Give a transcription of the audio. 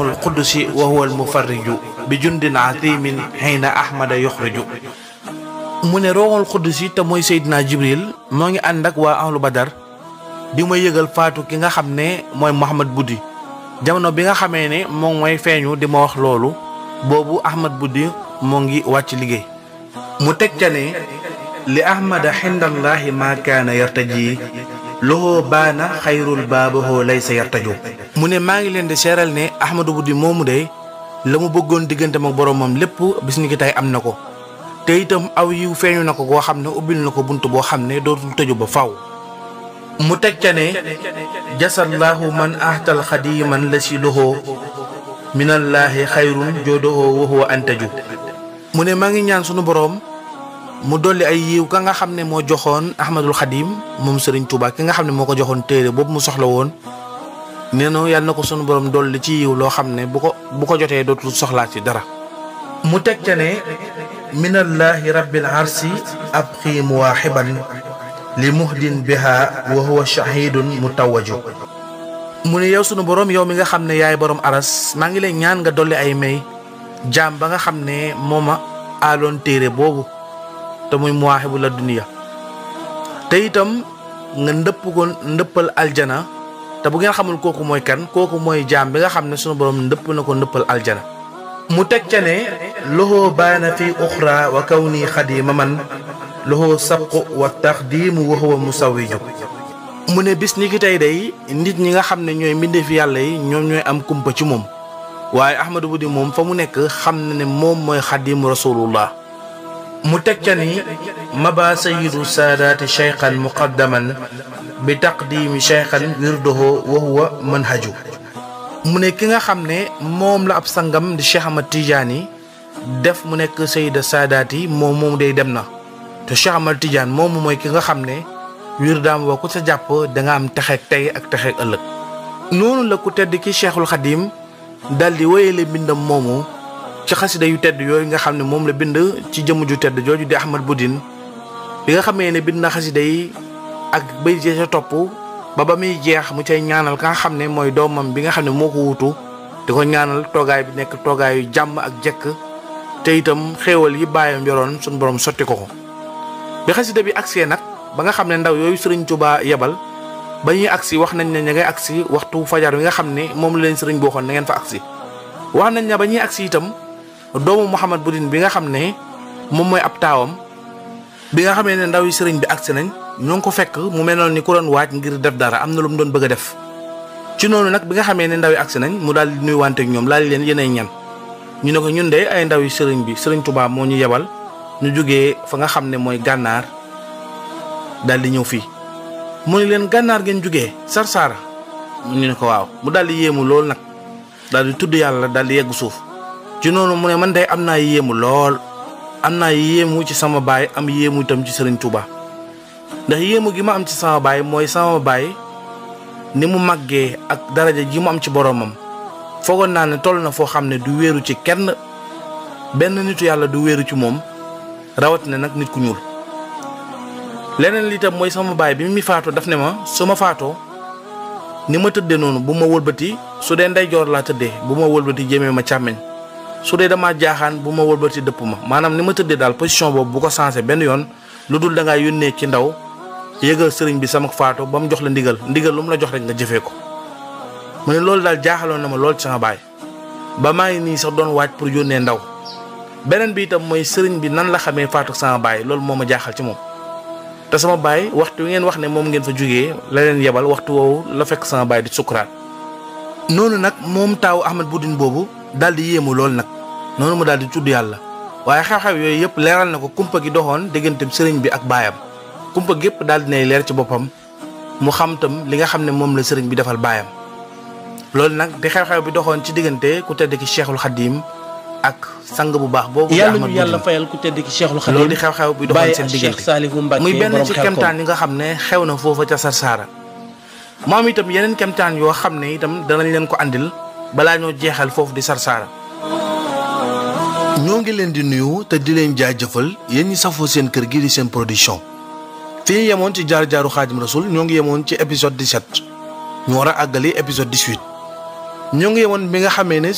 ruuxul qudusi wa huwa al mufarriju bi jundin azimin xiina ahmada yuxriju mu ne ruuxul qudusi te mooy Seydina Jibril moo ngi ànd ak waa ahlu badar di ma yëgal faatu ki nga xam ne mooy Mouhamad Buddi jamono bi nga xamee ne moom mooy feeñu di ma wax loolu boobu Ahmad Buddi moo ngi wàcc liggéey mu teg ca ne li ahmada xindallaahi maa kaana yartaji loxoo baana xayrul baabahoo laysa yartaju mu ne maa ngi leen di seeral ne Ahmadu Buddi moomu de la mu bëggoon digganteem ak boroomam lépp bis ni ki tey am na ko te itam aw yiw feeñu na ko koo xam ne ubbil na ko bunt boo xam ne dootul tëju ba faw mu teg ca ne jasallaahu man ahtal xadiman la si loxoo minallaahi xayrun joodohoo wa huwa antaju mu ne maa ngi ñaan sunu boroom mu dolli ay yiw ka nga xam ne moo joxoon ahmadul xadim moom sëriñ Tuubaa ki nga xam ne moo ko joxoon téere boobu mu soxla woon nee na yàlla na ko sunu boroom dolli ci yiw loo xam ne bu ko bu ko jotee dootul soxlaat ci dara mu teg ca ne minallaahi rabbil arsi ab xiim waaxiban li muhdin biha wa huwa shahidun mutawaju mu ne yow sunu boroom yow mi nga xam ne yaay boroom aras maa ngi lay ñaan nga dolli ay may jaam ba nga xam ne moo ma aaloon téere boobu te muy muwaaxibu la duniya te itam nga ndëpp ko ndëppal aljana te bu ngeen xamul kooku mooy kan kooku mooy jaam bi nga xam ne sunu boroom ndëpp na ko ndëppal aljana mu teg ca ne loxoo baana fi uxra wa kaw nii xadima man loxoo sabqu wa taxdiimu wa huwa musawiju mu ne bis ni ki tey day nit ñi nga xam ne ñooy mbindeefi yàlla yi ñoom ñooy am kumpa ci moom waaye Ahmadu Buddi moom fa mu nekk xam na ne moom mooy xadimu rasulullah mu teg ca ni maba sayidu saadaati cheykhan muqaddaman bi taqdimi cheykhan wirdoho wa huwa manhaju mu ne ki nga xam ne moom la ab sangam di Cheikh Ahmad Tidiane def mu nekk sayida saadaati moom moom day dem na te Cheikh Ahmad Tidiane moom mooy ki nga xam ne wir daam woo ku sa jàpp danga am texeeg tey ak texeeg ëllëg noonu la ku tedd ki cheikhul xadim dal di wéyale mbindam moomu ci xasida yu tedd yooyu nga xam ne moom la bind ci jëmm ju tedd jooju di Ahmad Budin bi nga xamee ne bind na xasida yi ak bay jee ca topp ba ba muy jeex mu cay ñaanal ka nga xam ne mooy doomam bi nga xam ne moo ko wutu di ko ñaanal toogaay bi nekk toogaayu jàmm ak jekk te itam xéewal yi bàyyam yoroon suñu borom sotti ko ko bi xasida bi agsee nag ba nga xam ne ndaw yooyu sëriñ Tuubaa yebal ba ñuy agsi wax nañ ne ña ngay agsi waxtu fajar wi nga xam ne moom la leen sëriñ boo xoon na ngeen fa agsi wax nañ ne ba ñuy agsi itam doomu Mouhamad Budin bi nga xam ne moom mooy ab taawam bi nga xamee ne ndaw yi sëriñ bi agsi nañ ñoo ngi ko fekk mu mel noonu ni ku doon waaj ngir def dara am na lu mu doon bëgg a def ci noonu nag bi nga xamee ne ndaw yi agsi nañ mu daal di nuyuwante ak ñoom laal leen yéenay ñan ñu ne ko ñun de ay ndaw yi sëriñ bi sëriñ Tuubaa moo ñu yebal ñu jógee fa nga xam ne mooy gànnaar daal di ñëw fii mu ne leen gànnaar ngeen jógee sarsaara ñu ne ko waaw mu daal di yéemu lool nag daal di tudd yàlla daal di yegg suuf ci noonu mu ne man de am naa yéemu lool am naa yéemu ci sama baay am yéemu itam ci sëriñ Tuubaa ndax yéemu gi ma am ci sama baay mooy sama baay ni mu màggee ak daraja ji mu am ci boromam foogoon naa ne toll na foo xam ne du wéeru ci kenn benn nitu yàlla du wéeru ci moom rawatina nag nit ku ñuul leneen li itam mooy sama baay bi mi faatoo daf ne ma su ma faatoo ni ma tëddee noonu bu ma wëlbati su dee ndeyjoor laa tëddee bu ma wëlbati jëmee ma càmmeñ su dee damaa jaaxaan bu ma wëlbati dëpp ma maanaam ni ma tëddee daal position boobu bu ko sensé benn yoon lu dul da ngaa yónnee ci ndaw yëgal sëriñ bi sama faatu ba mu jox la ndigal ndigal lu mu la jox rek nga jëfee ko. mu ne loolu daal jaaxaloon na ma lool ci sama baay ba maa ngi nii sax doon waaj pour yónnee ndaw beneen bi itam mooy sëriñ bi nan la xamee faatu sama baay loolu moo ma jaaxal ci moom. te sama baay waxtu wi ngeen wax ne moom ngeen fa jógee la leen yebal waxtu woowu la fekk sama baay di sukuraat noonu nag moom taawu Ahmad Budin boobu daal di yéemu lool nag noonu mu daal di tudd yàlla waaye xew-xew yooyu yëpp leeral na ko kumpa gi doxoon diggante sëriñ bi ak baayam kumpa gépp daal di nay leer ci boppam mu xam tam li nga xam ne moom la sëriñ bi defal baayam loolu nag di xew-xew bi doxoon ci diggante ku tedd ki Cheikhul Khadim ak sang bu baax boobu. yàlla ñu yàlla fayal ku tedd ki Cheikhul Khadim loolu di xew-xew bi doxoon seen diggante muy benn ci kemtaan yi nga xam ne xew na foofa ca Sarsara mu am itam yeneen kemtaan yoo xam ne itam danañ leen ko andil balaa ñoo jeexal foofu di Sarsara. ñoo ngi leen di nuyu te di leen jaajëfal yéen ñi safoo seen kër gi di seen production fi ñu yemoon ci jaar jaaru Xaadim Rasul ñoo ngi yemoon ci épisode 17 ñu war a àggali épisode 18 ñoo ngi yemoon bi nga xamee ne